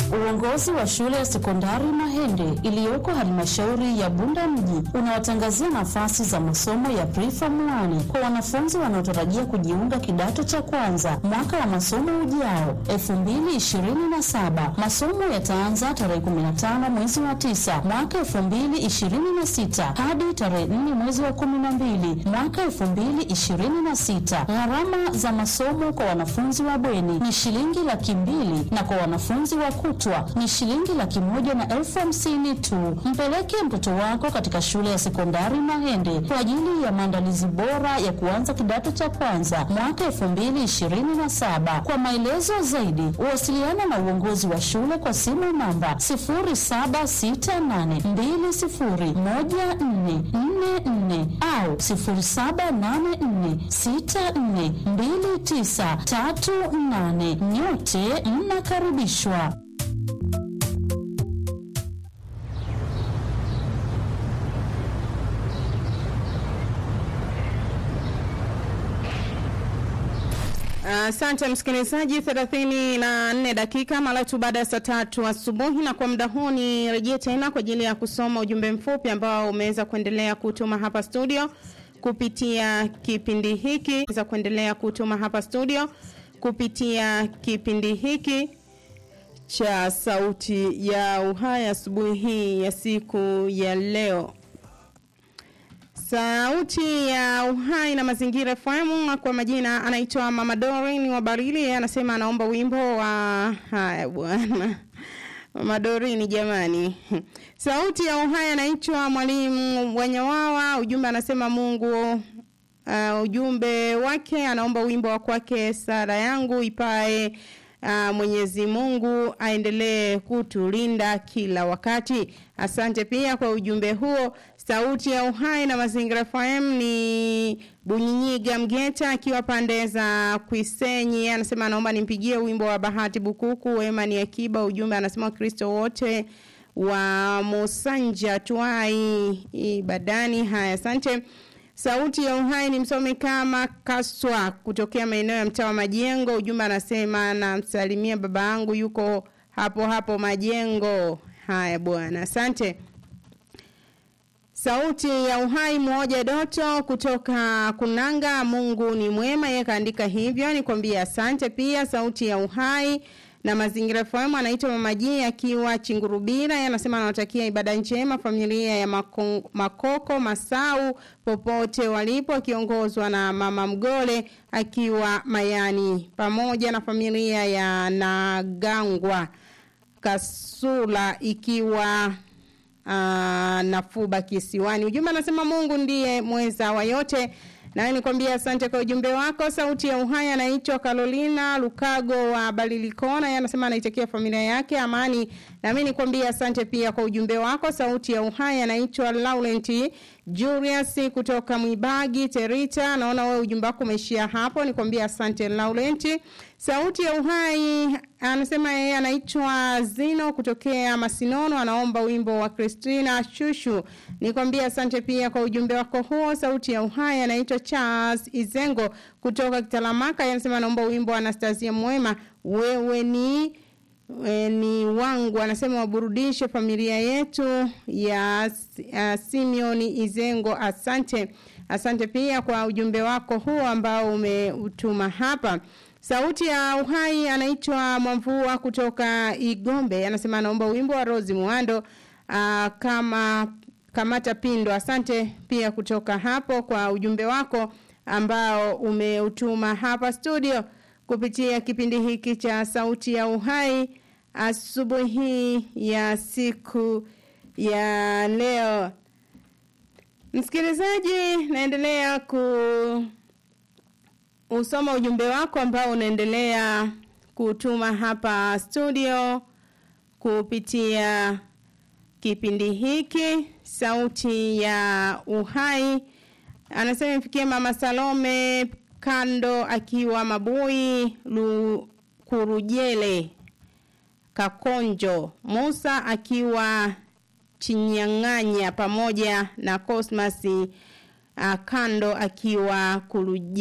Uongozi wa shule ya sekondari Mahende iliyoko halmashauri ya Bunda mji unawatangazia nafasi za masomo ya preform 1 kwa wanafunzi wanaotarajia kujiunga kidato cha kwanza mwaka wa masomo ujao 2027. Masomo yataanza tarehe 15 mwezi wa 9 mwaka 2026 hadi tarehe 4 mwezi wa 12 mwaka 2026. Gharama za masomo kwa wanafunzi wa bweni ni shilingi laki mbili na kwa wanafunzi wa kutwa ni shilingi laki moja na elfu hamsini tu. Mpeleke mtoto wako katika shule ya sekondari Mahende kwa ajili ya maandalizi bora ya kuanza kidato cha kwanza mwaka elfu mbili ishirini na saba. Kwa maelezo zaidi, wasiliana na uongozi wa shule kwa simu namba 0768201444 au 0784642938. Nyote mnakaribishwa. Asante uh, msikilizaji, thelathini na nne dakika mara tu baada ya saa tatu asubuhi, na kwa muda huu ni rejee tena kwa ajili ya kusoma ujumbe mfupi ambao umeweza kuendelea kutuma hapa studio kupitia kipindi hiki za kuendelea kutuma hapa studio kupitia kipindi hiki cha Sauti ya Uhai asubuhi hii ya siku ya leo. Sauti ya Uhai na Mazingira FM kwa majina anaitwa Mama Dorin wa Barili, anasema anaomba wimbo wa haya bwana. Mama Dorini jamani. Sauti ya Uhai anaitwa Mwalimu Wanyawawa, ujumbe anasema Mungu uh, ujumbe wake anaomba wimbo wa kwake sala yangu ipae uh, Mwenyezi Mungu aendelee kutulinda kila wakati. Asante pia kwa ujumbe huo. Sauti ya Uhai na Mazingira FM ni Bunyinyiga Mgeta akiwa pande za Kwisenyi, anasema anaomba nimpigie wimbo wa Bahati Bukuku, wema ni akiba. Ujumbe anasema Wakristo wote wa Musanja tuai ibadani. Haya, asante. Sauti ya Uhai ni msomi kama Kaswa kutokea maeneo ya mtaa wa Majengo. Ujumbe anasema namsalimia baba yangu yuko hapo hapo Majengo. Haya bwana, asante. Sauti ya Uhai mmoja Doto kutoka Kunanga, Mungu ni mwema, yeye kaandika hivyo, nikwambia asante. Pia Sauti ya Uhai na Mazingira FM anaitwa Mama G akiwa Chingurubira, yeye anasema anawatakia ibada njema familia ya Makong, Makoko Masau popote walipo, akiongozwa na Mama Mgole akiwa Mayani, pamoja na familia ya Nagangwa Kasula ikiwa uh, Nafuba Kisiwani. Ujumbe anasema Mungu ndiye mweza wa yote. Nawe nikwambia asante kwa ujumbe wako. Sauti ya Uhai anaitwa Carolina Lukago wa Balilikona, yeye anasema anaitakia familia yake amani. Na mimi nikwambia asante pia kwa ujumbe wako. Sauti ya Uhai anaitwa Laurent Julius kutoka Mwibagi Terita. Naona wewe ujumbe wako umeishia hapo. Nikwambia asante Laurent. Sauti ya Uhai anasema yeye anaitwa Zino kutokea Masinono, anaomba wimbo wa Christina Shushu. Nikwambia asante pia kwa ujumbe wako huo. Sauti ya Uhai anaitwa Charles Izengo kutoka Kitalamaka, anasema anaomba wimbo wa Anastasia Mwema, wewe ni e, ni wangu, anasema waburudishe familia yetu ya uh, Simeoni Izengo. Asante, asante pia kwa ujumbe wako huo ambao umeutuma hapa. Sauti ya Uhai anaitwa Mwamvua kutoka Igombe, anasema anaomba wimbo wa Rose Muando uh, kama kamata pindo. Asante pia kutoka hapo kwa ujumbe wako ambao umeutuma hapa studio kupitia kipindi hiki cha Sauti ya Uhai asubuhi ya siku ya leo. Msikilizaji, naendelea ku usoma ujumbe wako ambao unaendelea kutuma hapa studio kupitia kipindi hiki sauti ya uhai anasema mfikie mama salome kando akiwa mabui kurujele kakonjo musa akiwa chinyang'anya pamoja na cosmas uh, kando akiwa kurujele